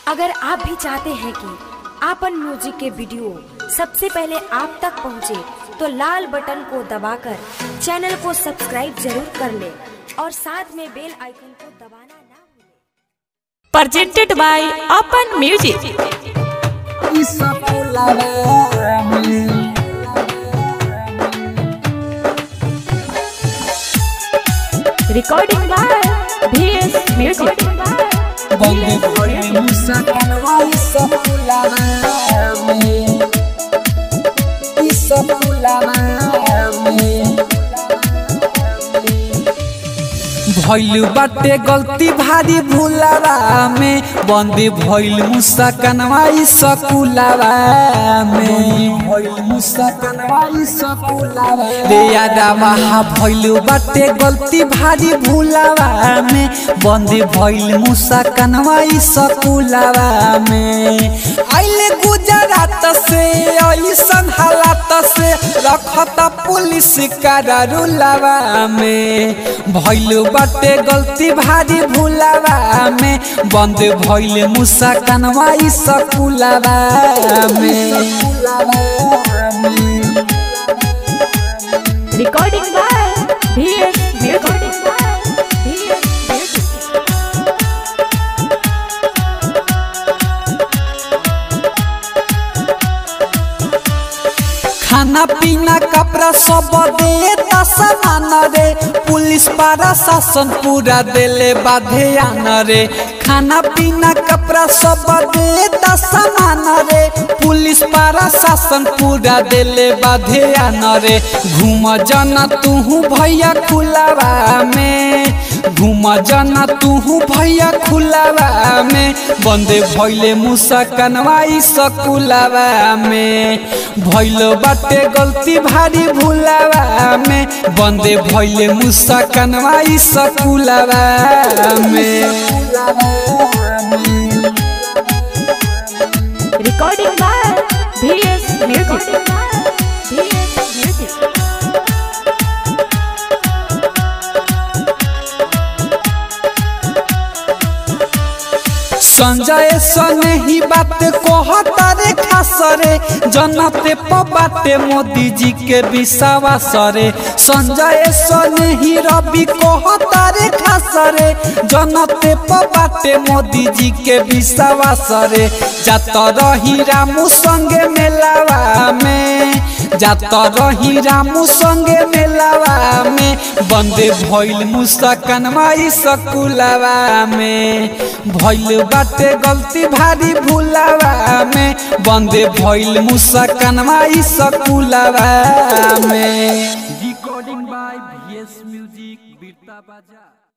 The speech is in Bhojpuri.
अगर आप भी चाहते हैं कि आपन म्यूजिक के वीडियो सबसे पहले आप तक पहुंचे, तो लाल बटन को दबाकर चैनल को सब्सक्राइब जरूर कर ले और साथ में बेल आइकन को दबाना ना भूलें। presented by Open Music. Recording by VS Music. बंदे भोले मुसा कनवाई सब फुलाना में ई सब फुलाना में भइल बाटे गलती भारी भूलावा में बंदे भइल मुसा कनवाई सकुलावा में भइल मुसा कनवाई सकुलावा रे यादावा भइल बाटे गलती भारी भूलावा में बंदे भइल मुसा कनवाई सकुलावा में आइले गुजरात से ऐसन हालात से रखता पुलिस करारुलावा में भइल बाटे गलती भारी भूलावा में बंद भइल मुसा कनवाई सकुलावा में Recording by VS Music. VS Music. खाना पीना कपड़ा सब दे सामान रे पुलिस पारा शासन पूरा देले बाधे आना रे खाना पीना कपड़ा सब दे सामान रे पुलिस पारा शासन पूरा देले बाधे आना रे घूम जाना तू भैया खुलावा में घूम जाना तू भैया खुलावा में बंदे भैले मुसा कनवाई सकुलावा में भैल बाटे गलती भारी भूलावा में बंदे भैले मुसा कनवाई सकुलावा में Recording by VS Music. VS Music. Sanjay सने ही बात कहता रे खास रे जनते प बाटे मोदी जी के विश्वास रे संजय सने ही रवि कहता रे खास रे जनते प बाटे मोदी जी के विश्वास रे जात रही रामू संगे मेलावा में जात रही रामू संगे मेलावा में बंदे भइल मुसा कनवाई सकुलावा में भइल बाटे गलती भारी भूलावा में बंदे भइल मुसा कनवाई सकुलावा में रिकॉर्डिंग बाय वीएस म्यूजिक बीरता बाजा